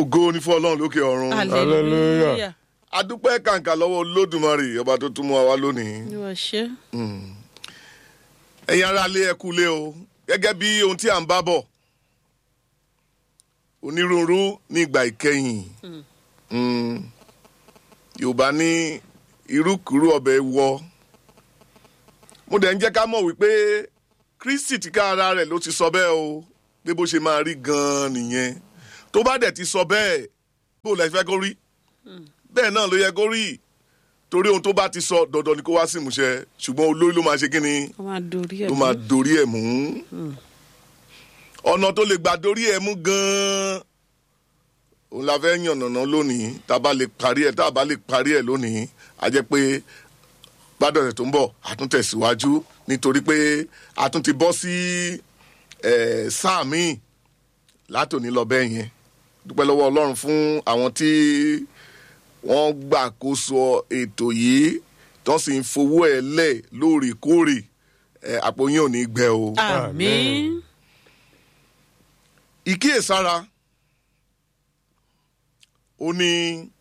ògo ni fún ọlọ́run lókè ọ̀run hallelujah adúpẹ́ kàǹkà lọ́wọ́ olódùmarè ọba tó tún mú wa wá lónìí yóò ṣe ẹ̀yin ará ilé ẹ kú ilé o gẹ́gẹ́ bí ohun tí à ń bá bọ̀ onírúurú ní ìgbà ìkẹyìn Mm. yorùbá ní irúkúrú ọbẹ̀ wọ mo dẹ̀ ń jẹ́ ká mọ̀ wípé kristi ti ká ara rẹ̀ ló ti sọ bẹ́ẹ̀ o pé bó ṣe máa rí gan-an nìyẹn tó bá dẹ̀ ti sọ bẹ́ẹ̀ bó lẹ fẹ́ kó rí bẹ́ẹ̀ náà ló yẹ kó rí torí ohun tó bá ti sọ dandan ni kó wá sí ìmúṣẹ ṣùgbọ́n olórí ló máa ṣe kí ni ó máa dorí ẹ̀ ló mú. máa dorí ẹ̀ mú ọ̀nà tó lè gbà dorí ẹ̀ mú gan-an òun la fẹ́ yànnàná lónìí tá a bá lè parí ẹ̀ tá a bá lè parí ẹ̀ lónìí a jẹ́ pé gbádùn ẹ̀ tó ń bọ̀ a tún tẹ̀síwájú nítorí pé a tún ti bọ́ sí eh, sáà míì látòní lọ bẹ́ẹ̀ yẹn dúpẹ́ lọ́wọ́ ọlọ́run fún àwọn tí wọ́n gbàkóso ètò yìí tó sì ń fowó ẹ̀ lẹ̀ lóòrèkóòrè eh, àpò yín ò ní gbẹ o. àmín ìkíyèsára ó ní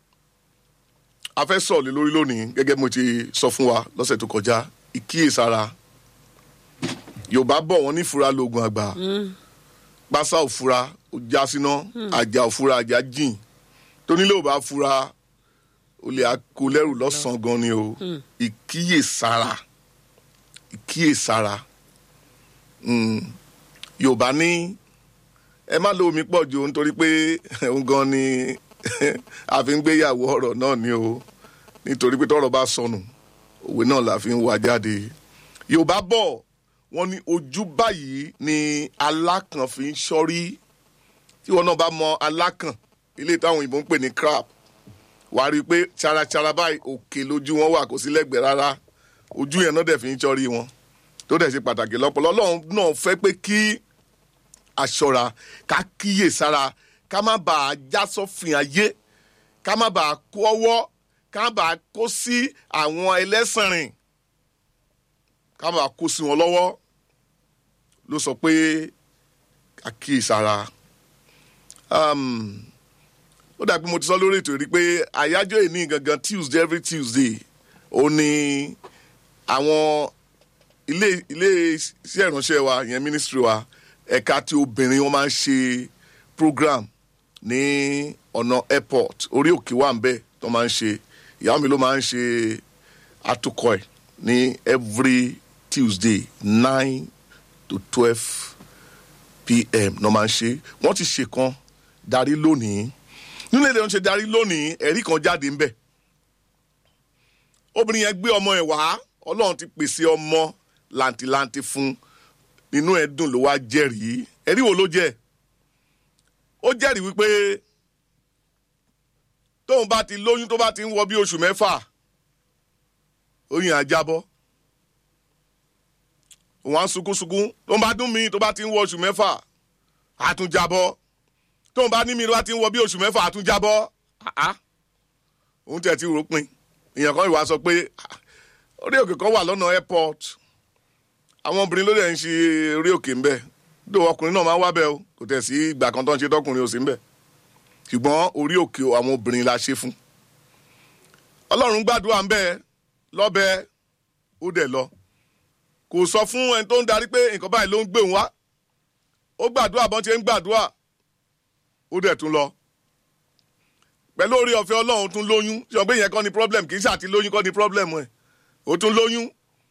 a fẹ́ sọ̀rọ̀ lé lórí lónìí gẹ́gẹ́ bí mo ti sọ fún wa lọ́sẹ̀ tó kọjá ìkíyèsára yorùbá bọ̀ wọ́n ní fura lóògùn àgbà pásá òfura ó já síná àjà òfura àjà jìn tónílé ò bá fura ó lè kó lẹ́rù lọ́sàn-án gan ni o ìkíyèsára ìkíyèsára Mm. yorùbá ní ẹ má lo omi pọ̀ jù nítorí pé òun gan ni a fi ń gbéyàwó ọ̀rọ̀ náà ni o nítorí pé tọ́rọ̀ bá sọnù òwe náà la fi ń wá jáde yorùbá bọ̀ wọ́n ní ojú báyìí ni alákàn fi ń ṣọ́rí tí wọn náà bá mọ alákàn ilé táwọn òyìnbó ń pè ní crab wàá rí i pé charachara báyìí òkè lójú wọn wà kò sí lẹ́gbẹ̀ẹ́ rárá ojú yẹn náà dẹ̀ fi ń ṣọ́rí wọn tó dẹ̀ ṣe pàtàkì lọ́pọ̀lọ́ ọlọ́run náà fẹ́ pé kí aṣọra ká kíyè sára ká má bàa já sọ́fìn ayé ká má bàa kó ọwọ́ ká má bàa kó sí àwọn ẹlẹ́sìnrìn ká má bàa kó sí wọn lọ́wọ́ ló sọ pé ká kíyè sára. Um, ó dàbí mo ti sọ lórí ètò rí pé àyájọ́ ìní gangan tuesday every tuesday ó ní àwọn ilé ilé iṣẹ́ ìránṣẹ́ wa yẹn ministry wa ẹ̀ka tí obìnrin wọn máa ń ṣe program ní ọ̀nà airport orí òkè wà ń bẹ̀ tó máa ń ṣe ìyàwó mi ló máa ń ṣe atukọ̀ ẹ̀ ní every tuesday nine to twelve pm ló máa ń ṣe wọ́n ti ṣe kan darí lónìí nínú èdè wọn ṣe darí lónìí ẹ̀rí kan jáde ń bẹ̀ obìnrin yẹn gbé ọmọ ẹ̀ wá ọlọ́run ti pèsè ọmọ làǹtìlanti fún nínú ẹ̀ dùn ló wá jẹ́rìí ẹ̀rí wo ló jẹ́ ó jẹ́rìí wípé tóun bá ti lóyún tó bá ti ń wọ bí oṣù mẹ́fà oyún àjábọ́ òun á sunkúnsunkún tóun bá dún mí tó bá ti ń wọ oṣù mẹ́fà àtúnjábọ́ tóun bá ní mi tó bá ti ń wọ bí oṣù mẹ́fà àtúnjábọ́ àá òun tẹ̀ ti rò pin èèyàn kan ìwà sọ pé "Ah, orí òkè kan wà lọ́nà airport àwọn obìnrin ló dẹ̀ ń ṣe orí òkè ń bẹ̀ dó ọkùnrin náà máa ń wá bẹ́ẹ̀ o kò tẹ̀ sí ìgbà kan tó ń ṣe tọkùnrin ò sí ń bẹ̀ ṣùgbọ́n orí òkè àwọn obìnrin la ṣe fún ọlọ́run gbàdúrà ń bẹ́ẹ̀ lọ́bẹ̀ ó dẹ̀ lọ kò sọ fún ẹni tó ń darí pé nǹkan báyìí ló ń gbé òun wá ó gbàdúrà bọ́n ṣe ń gbàdúrà ó dẹ̀ tún lọ pẹ̀lú orí ọ̀fẹ́ ọlọ́run tún lóyún ṣe ọgbẹ́ yẹn kọ́ ni problem kì í ṣàti lóyún kọ́ ni problem ẹ̀ ó tún lóyún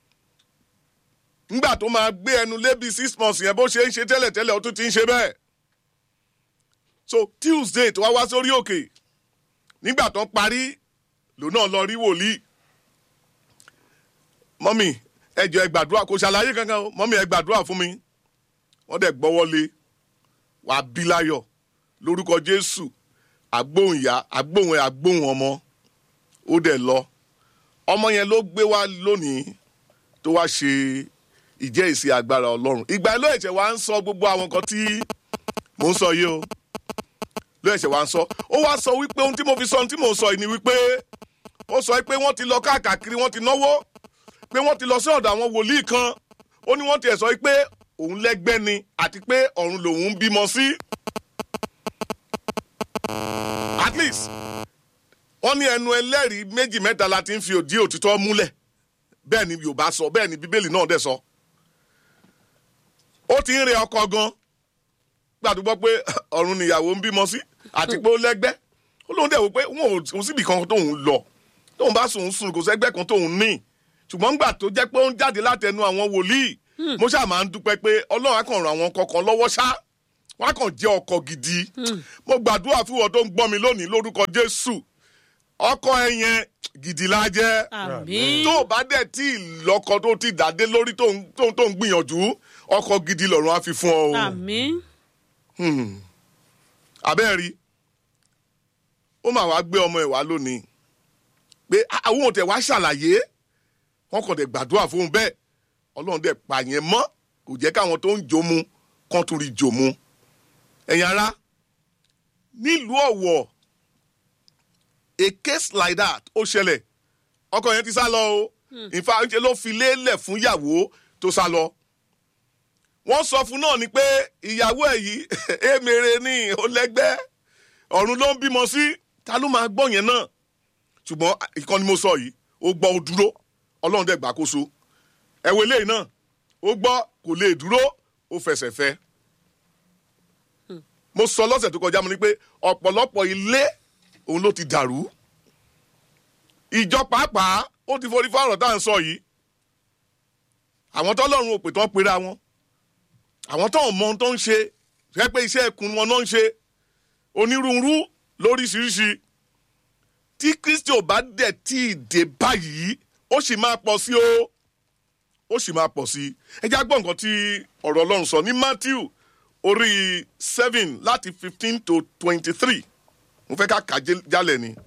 nígbà tó máa gbé ẹnu lébi six months yẹn bó ṣe ń ṣe tẹ́lẹ̀tẹ́lẹ̀ ó tún ti ń ṣe bẹ́ẹ̀ so tuesday tó wá wá sórí òkè nígbà tó ń parí lòun náà lọ rí wòlíì mọ́mì ẹ jọ̀ọ́ ẹ gbàdúrà kò ṣàlàyé kankan o mọ́mì ẹ gbàdúrà fún mi wọ́n dẹ̀ gbọ́wọ́ lé wàá bí láyọ̀ lórúkọ jésù agbóhùn ìyá agbóhùn ẹ agbóhùn ọmọ ó dẹ̀ lọ ọmọ yẹn ló gbé wá lónìí tó wá ṣe ìjẹ́ ìsì agbára ọlọ́run ìgbà ló ẹ̀ṣẹ̀ wá ń sọ gbogbo àwọn nǹkan tí mò ń sọ yìí o ló ẹ̀ṣẹ̀ wá ń sọ ó wá sọ wípé ohun tí mo fi sọ ohun tí mò ń sọ yìí ni wípé ó sọ pé wọ́n ti lọ káàkiri wọ́n ti náwó pé wọ́n ti lọ sí ọ̀dọ̀ àwọn wòlíì kan ó ní wọ́n ti ẹ̀ sọ pé òun lẹ́gbẹ́ ni àti pé ọ̀run lòun ń bímọ sí. at least wọ́n ní ẹnu ẹlẹ́rìí méjì mẹ́ta la ti ń fi òdí òtítọ́ múlẹ̀ bẹ́ẹ̀ ni yorùbá sọ bẹ́ẹ̀ ni bíbélì náà dẹ̀ sọ ó ti ń re ọkọ gan gbàdúgbọ́ pé ọ̀run nìyàwó ń bímọ sí àti pé ó lẹ́gbẹ́ ó lóun dẹ̀ wò pé wọn ò síbi kan tóun lọ tóun bá sùn sùn kò sẹ́gbẹ́ kan tóun ní ṣùgbọ́n gbà tó jẹ́ pé ó ń jáde látẹnu àwọn wòlíì mo ṣáà máa ń dúpẹ́ pé ọlọ́run á kàn ràn àwọn kọ̀ọ̀kan lọ́wọ́ ṣá wọn á kàn jẹ́ ọkọ gidi mo gbàdúrà fún wọn tó ń gbọ́ mi lónìí lórúkọ jésù ọkọ ẹ yẹn gidi la jẹ́ àmín tó o bá dẹ̀ tí ì lọ́kọ tó ti dàdé lórí tó ń tó ń- tó ń gbìyànjú ọkọ gidi lọ́run á fi fún ọ o àmín abẹ́ẹ̀rí ó mà wá gbé ọmọ ẹ̀ wá lónìí pé àwọn òtẹ̀ wá ṣàlàyé wọn kàn dẹ̀ gbàdúrà fún un bẹ́ẹ̀ ọlọ́run dẹ̀ pa yẹn mọ́ kò jẹ́ káwọn tó ń jòmu kán tún rí jòmu ẹ̀yin ara nílùú ọ̀wọ̀ a case like that ó ṣẹlẹ̀ ọkọ yẹn ti sá lọ o ìfà ṣe ló fi lélẹ̀ fún ìyàwó tó sá lọ wọ́n sọ fún náà ni pé ìyàwó ẹ̀ yìí èmèrè ní olẹ́gbẹ́ ọ̀run ló ń bímọ sí ta ló máa gbọ́ yẹn náà ṣùgbọ́n ìkànnì mo sọ yìí ó gbọ́ ó dúró ọlọ́run dẹ̀ gbàkóso ẹ̀wọ̀ eléyìí náà ó gbọ́ kò lè dúró ó fẹsẹ̀ fẹ́ mo sọ lọ́sẹ̀ tó kọjá mo ní pé ọ̀pọ̀lọpọ̀ ilé òun ló ti dàrú ìjọ pàápàá ó ti forí fáwọn tá à ń sọ yìí àwọn tọ́lọ́run ò pè tán pera wọn àwọn tó ń mọ ohun tó ń ṣe rẹ pé iṣẹ́ ẹkùn wọn náà ń ṣe onírúurú lóríṣiríṣi tí kristi ò bá dẹ̀ tí ì dé báyìí ó sì máa pọ̀ sí o ó sì máa pọ̀ sí ẹ já gbọ́ nǹkan tí ọ̀rọ̀ ọlọ́run sọ ní matthew orí seven láti fifteen to twenty-three mo fẹ́ ká kà á jẹ́- jálẹ̀ ni.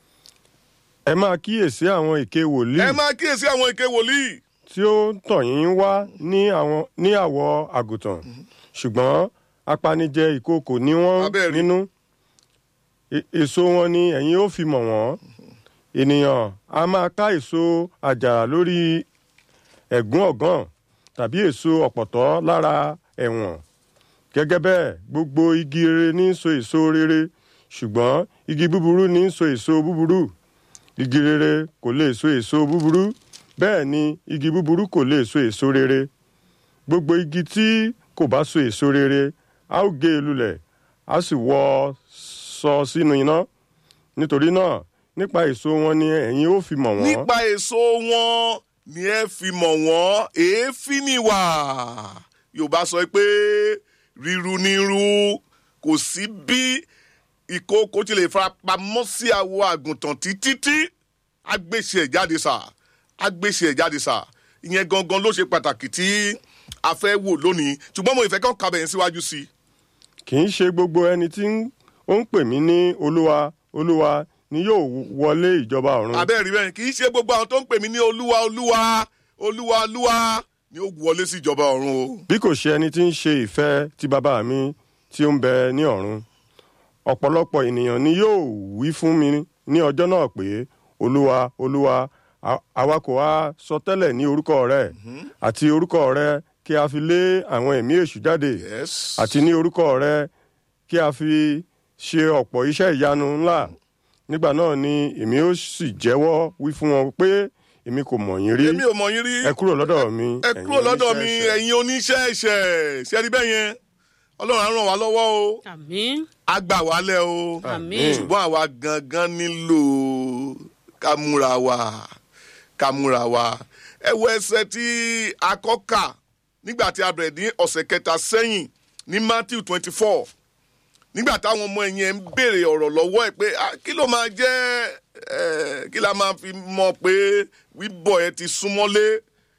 ẹ máa kíyèsí àwọn èké wòlíì ẹ máa kíyèsí àwọn èké wòlíì tí ó ń tàn yín wá ní àwọn ní àwọ̀ àgùntàn ṣùgbọ́n apanijẹ ìkookò ni wọ́n Abẹ́ẹ̀ rí. nínú E- èso wọn ni ẹ̀yin ó fi mọ̀ wọ́n ènìyàn a máa ká èso àjàrà lórí ẹ̀gún ọ̀gàn tàbí èso ọ̀pọ̀tọ́ lára ẹ̀wọ̀n gẹ́gẹ́ bẹ́ẹ̀ gbogbo igi rere ní í so èso rere ṣùgbọ́n igi búburú ní í so èso búburú igi rere kò lè so èso búburú bẹ́ẹ̀ ni igi búburú kò lè so èso rere gbogbo igi tí kò bá so èso rere a ó gé e lulẹ̀ a sì wọ́ sọ sínú iná nítorí náà nípa èso wọn ni ẹ̀yin ó fi mọ̀ wọ́n nípa èso wọn ni ẹ fi mọ̀ wọ́n èéfín ni wà yorùbá sọ pé ríru ní ru kò sí bí ìkookò ti lè fara pamọ́ sí àwọ̀ àgùntàn títí tí agbèsè ẹ̀ jáde sà agbèsè ẹ̀ jáde sà ìyẹn gangan ló ṣe pàtàkì tí a fẹ́ wò lónìí ṣùgbọ́n mo ìfẹ́ kàn kábẹ̀ yẹn síwájú sí i. kì í ṣe gbogbo ẹni tí ń- ó ń pè mí ní olúwa olúwa ni yóò wọlé ìjọba ọ̀run abẹ́rẹ́ bẹ́ẹ̀ kì í ṣe gbogbo àwọn tó ń pè mí ní olúwa olúwa olúwa olúwa ni ó wọlé sí ìjọba ọ̀run o. bí kò ṣe ẹni tí ń ṣe ìfẹ́ ti bàbá mi tí ó ń bẹ ní ọ̀run ọ̀pọ̀lọpọ̀ ènìyàn ni yóò wí fún mi ní ọjọ́ náà pé olúwa olúwa a- àwa kò wá sọ tẹ́lẹ̀ ní orúkọ rẹ àti orúkọ rẹ kí a fi lé àwọn ẹ̀mí èṣù jáde yes. àti ní orúkọ rẹ kí a fi ṣe ọ̀pọ̀ iṣẹ́ ìyanu ńlá nígbà náà ni èmi ó sì jẹ́wọ́ wí fún wọn pé èmi kò mọ̀ yín rí èmi ò mọ̀ yín rí ẹ kúrò lọ́dọ̀ mi ẹ ẹ̀yin kúrò lọ́dọ̀ mi oníṣẹ́ ẹ̀ṣẹ̀. ẹ̀yin oníṣẹ́ ẹ̀ṣẹ̀ ṣẹ́ni bẹ́ẹ̀ yẹn ọlọ́run á ràn wá lọ́wọ́ o àmín á gbà wálẹ̀ o àmín ṣùgbọ́n àwa gangan nílò ká múra wa ká múra wa ẹ wo ẹsẹ̀ tí a kọ́ kà nígbà tí a bẹ̀rẹ̀ ní ọ̀sẹ̀ kẹta sẹ́yìn ní matthew twenty four nígbà táwọn ọmọ ẹ̀yìn ẹ̀ ń béèrè ọ̀rọ̀ lọ́wọ́ ẹ̀ pé "Ah, kí ló máa jẹ́ eh, kí la máa fi mọ̀ pé wíbọ̀ ẹ ti súnmọ́lé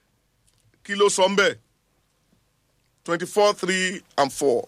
kí ló sọ ń bẹ̀ twenty four three and four.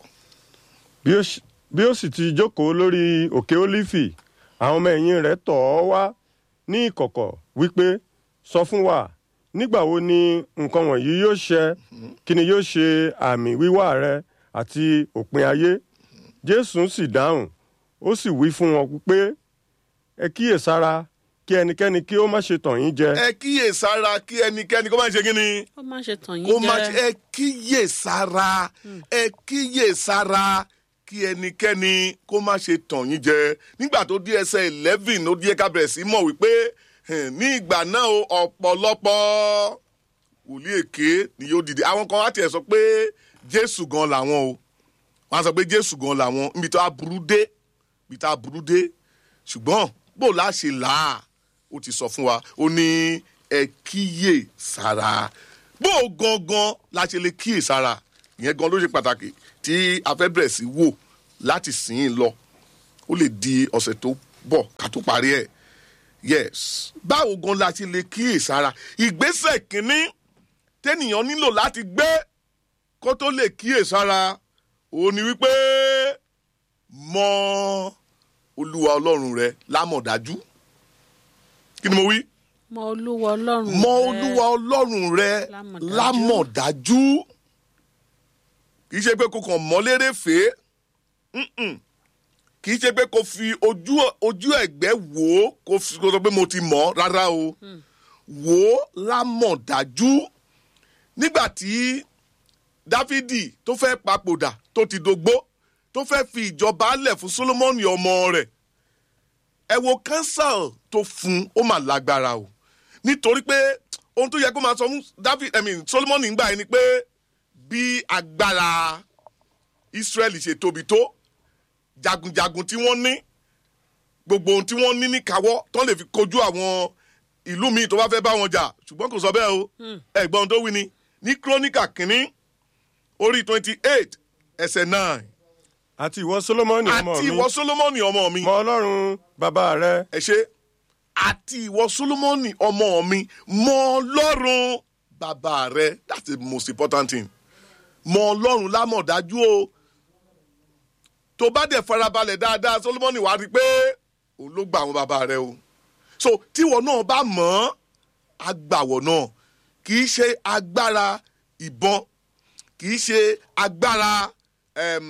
bí ó sì- bí ó sì ti jókòó lórí òkè ólífì àwọn ọmọ ẹ̀yìn rẹ̀ tọ̀ ọ́ wá ní ìkọ̀kọ̀ wípé sọ fún wa nígbà wo ni nǹkan wọ̀nyí yóò ṣẹ kí ni yóò ṣe àmì wíwá rẹ àti òpin ayé jésù sì dáhùn ó sì wí fún wọn pé ẹ kíyèsára kí ẹnikẹ́ni kí ó má ṣe tàn yín jẹ ẹ kíyè sára kí ẹnikẹ́ni kó má ṣe kí ni ó má ṣe tàn kó yín má ṣe jẹ ẹ kíyè sára ẹ kíyè sára kí ẹnikẹ́ni kó má ṣe tàn yín jẹ nígbà tó dé ẹsẹ̀ eleven ó díẹ̀ ká bẹ̀rẹ̀ sí mọ̀ wípé eh, ní ìgbà náà o ọ̀pọ̀lọpọ̀ wòlíì èké ni yóò dìde àwọn kan wá tiẹ̀ sọ pé jésù gan làwọn o wọ́n á sọ pé jésù gan làwọn níbi tó a burú dé níbi tó a burú dé ṣùgbọ́n bó la ṣe là á ó ti sọ fún wa ó ní ẹ kíyè sára bó o gangan la ṣe lè kíyè sára ìyẹn gan ló ṣe pàtàkì tí a fẹ́ bẹ̀rẹ̀ sí wò láti sìn ín lọ ó lè di ọ̀sẹ̀ tó bọ̀ ká tó parí ẹ̀ yes báwo gan la ṣe lè kíyè sára ìgbésẹ̀ kínní tẹ́nìyàn nílò láti gbé kó tó lè kíyè sára òun ni wípé mọ olúwa ọlọ́run rẹ lámọ̀dájú kí ni mo wí mọ olúwa ọlọ́run mọ rẹ. olúwa ọlọ́run rẹ Lámọ̀dájú. lámọ̀dájú kì í ṣe pé kò kàn mọ́ lérè fèé Mm-mm. kì í ṣe pé kò fi ojú ojú ẹ̀gbẹ́ wò ó kò fi kò sọ pé mo ti mọ̀ ọ́ rárá o wò ó lámọ̀dájú nígbà tí dáfídì tó fẹ́ papòdà tó ti dògbó tó fẹ́ fi ìjọba lẹ̀ fún solomoni ọmọ rẹ̀ ẹ wo council tó fún ó mà lágbára o nítorí pé ohun tó yẹ kó máa sọ fún david i mean solomoni ń gbà yẹn ni pé bí agbára israeli ṣe tóbi tó jagunjagun tí wọ́n ní gbogbo ohun tí wọ́n ní níkàáwọ́ tó lè fi kojú àwọn ìlú míì tó bá fẹ́ bá wọn jà ṣùgbọ́n kò sọ bẹ́ẹ̀ o ẹ̀gbọ́n tó wí ni ní kírónìkà kínní orí twenty eight ẹsẹ̀ nine àti ìwọ solomoni ọmọ àti mi ìwọ solomoni ọmọ mi mọ ọlọ́run bàbá rẹ ẹ ṣe àti ìwọ solomoni ọmọ mi mọ ọlọ́run bàbá rẹ that's the most important thing mọ ọlọ́run lámọ̀dájú o tó bá dẹ̀ farabalẹ̀ dáadáa solomoni wàá rí i pé òun ló gba àwọn bàbá rẹ o so tíwọ náà bá mọ̀ ọ́ agbàwọ̀ náà kì í ṣe agbára ìbọn kì í ṣe agbára em,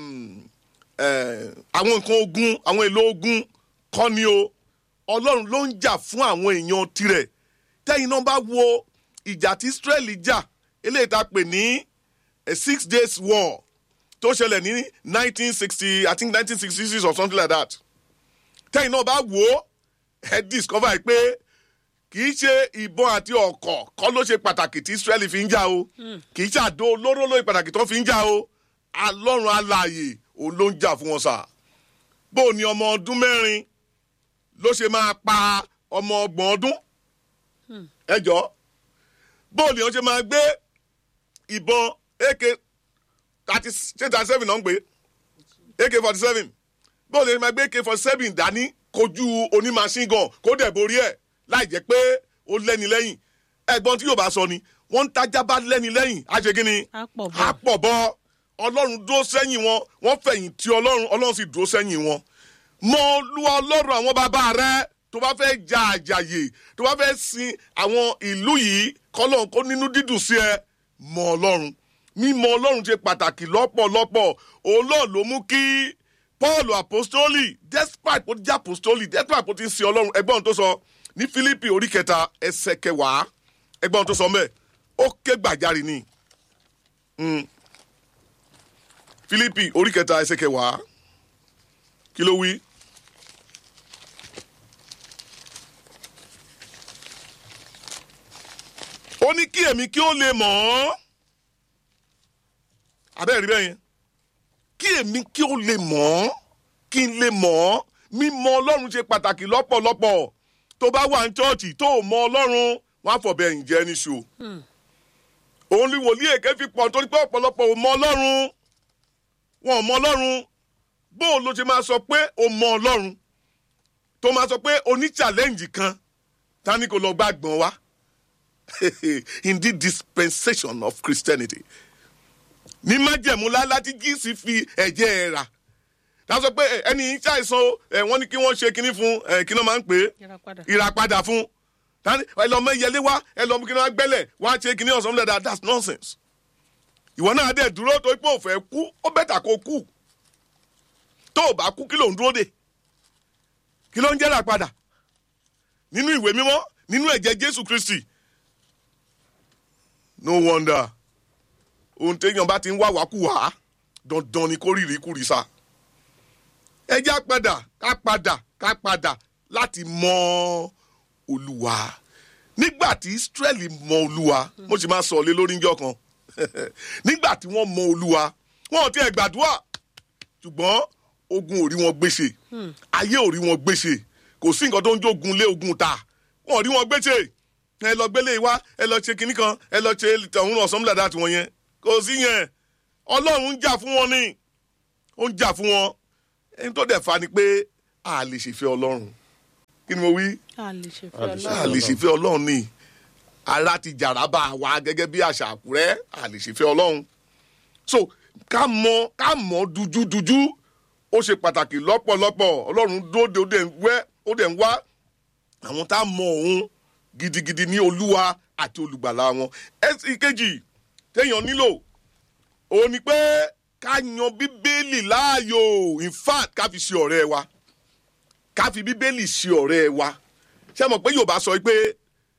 eh, àwọn nǹkan ogun àwọn èlò ogun kọ́ ni o ọlọ́run ló ń jà fún àwọn èèyàn tirẹ̀ tẹ́yìn náà bá wo ìjà tí israeli jà eléyìí tá a pè ní a six days war tó ṣẹlẹ̀ ní nineteen sixty i think nineteen sixty six or something like that tẹ́yìn náà bá wò ó ẹ discover pé kì í ṣe ìbọn àti ọkọ̀ kọ́ ló ṣe pàtàkì tí israeli fi ń jà o kì í ṣàdó olóró lóye pàtàkì tó fi ń jà o alọ́run alààyè òun ló ń jà fún wọn sà bó o ní ọmọ ọdún mẹ́rin ló ṣe máa pa ọmọ ọgbọ̀n ọdún ẹ jọ bó o ní wọn ṣe máa gbé ìbọn ak thirty thirty seven náà ń pè ak forty seven bó o ní wọn ṣe máa gbé ak forty seven dání kojú onímàṣíngàn kó dẹ̀ borí ẹ̀ láì jẹ́ pé ó lẹ́ni lẹ́yìn ẹ̀gbọ́n tí yóò bá sọ ni wọ́n ń tajà bá lẹ́ni lẹ́yìn á ṣe kí ni Á pọ̀ bọ́. á pọ̀ bọ́ ọlọ́run dúró sẹ́yìn wọn wọ́n fẹ̀yìn tí ọlọ́run ọlọ́run sì dúró sẹ́yìn wọn mọ olúwa ọlọ́run àwọn bàbá rẹ tó bá fẹ́ ja àjàyè tó bá fẹ́ sin àwọn ìlú yìí kọ́lọ́n kó nínú dídùn sí ẹ mọ ọlọ́run mímọ ọlọ́run ṣe pàtàkì lọ́pọ̀lọpọ̀ òun náà ló mú kí paul apostoli despite bó jẹ́ apostoli despite bó ti ń sin ọlọ́run ẹgbọ́n tó sọ ní philippi orí kẹta ẹsẹ̀ kẹwàá ẹgbọ́n tó sọ mẹ́ ó ké gbàjarì ni Mm. philippi orí kẹta ẹsẹ̀ kẹwàá kí ló wí. ó ní kí èmi kí ó lè mọ̀ ọ́ abẹ́rẹ́ rí bẹ́ẹ̀ yẹn kí èmi kí ó lè mọ̀ ọ́ kí n lè mọ̀ ọ́ mímọ̀ ọlọ́run ṣe pàtàkì lọ́pọ̀lọpọ̀ tó bá wà ní chọ́ọ̀chì tó ò mọ ọlọ́run wọn á fọ̀bẹ ẹ̀yìn jẹ́ níṣó òun ni wòlíì èké fi pọ̀ nítorí pé ọ̀pọ̀lọpọ̀ ò mọ ọlọ́run wọn ò mọ ọlọ́run bóun ló ṣe máa sọ pé o mọ ọlọ́run tó máa sọ pé o ní challenge kan ta ni kò lọ gbàgbọ́n wa in the dispensation of christianity ní májẹ̀mú lálá tí jíìsì fi ẹ̀jẹ̀ ẹ̀ rà tá a sọ pé ẹ, ẹni yìí ṣàìsàn o, ẹ, wọ́n ní kí wọ́n ṣe kinní fún ẹ, kí ló máa ń pè é Yẹra padà. ìràpadà fún tani ẹ lọ mọ ìyẹlé wá ẹ lọ mú kí ni wọn gbẹlẹ wọn á ṣe kí ni ọsàn lẹdà that's nonsense ìwọ náà dẹ dúró tó pé òfẹ kú ó bẹ́tà kó kú tó o bá kú kí ló ń dúró dè kí ló ń jẹ́rà padà nínú ìwé mímọ́ nínú ẹ̀jẹ̀ jésù kristi no wonder ohun téèyàn bá ti ń wá wákùwá dandan ni kó rírì kúrì sá ẹ já padà ká padà ká padà láti mọ olúwa nígbà tí israẹli mọ olúwa mo sì máa sọ lé lórí njọ kan nígbà tí wọ́n mọ olúwa wọn ò tiẹ̀ gbàdúrà ṣùgbọ́n ogun ò rí wọn gbèsè ayé ò rí wọn gbèsè kò sí nǹkan tó ń jogun lé ogun ta wọn ò rí wọn gbèsè ẹ lọ gbélé wa ẹ lọ ṣe kinní kan ẹ lọ ṣe tọ̀hún ọ̀sán dàda tiwọn yẹn kò sí yẹn ọlọ́run ń jà fún wọn ni ó ń jà fún wọn ẹni tó dẹ̀ fa ni pé a lè ṣèfẹ́ ọlọ́run kí ni mo wí a lè ṣe A lè fẹ́ ṣe a ọlọ́run. lè ṣèfẹ́ ọlọ́run ni ara ti jàrá bá wa gẹ́gẹ́ bí àṣà àkúrẹ́ a lè ṣèfẹ́ ọlọ́run so ká mọ ká mọ dúdúdúdú ó ṣe pàtàkì lọ́pọ̀lọpọ̀ ọlọ́run dóde ó dẹ̀ ń wẹ́ ó dẹ̀ ń wá àwọn tá a mọ òun gidigidi ní olúwa àti olùgbàlà wọn ẹsì kejì téèyàn nílò òun ni pé ká yan bíbélì láàyò in fact ká fi ṣe ọ̀rẹ́ wa ká fi bíbélì ṣe ọ̀rẹ́ wa ṣé mọ̀ pé yorùbá sọ pé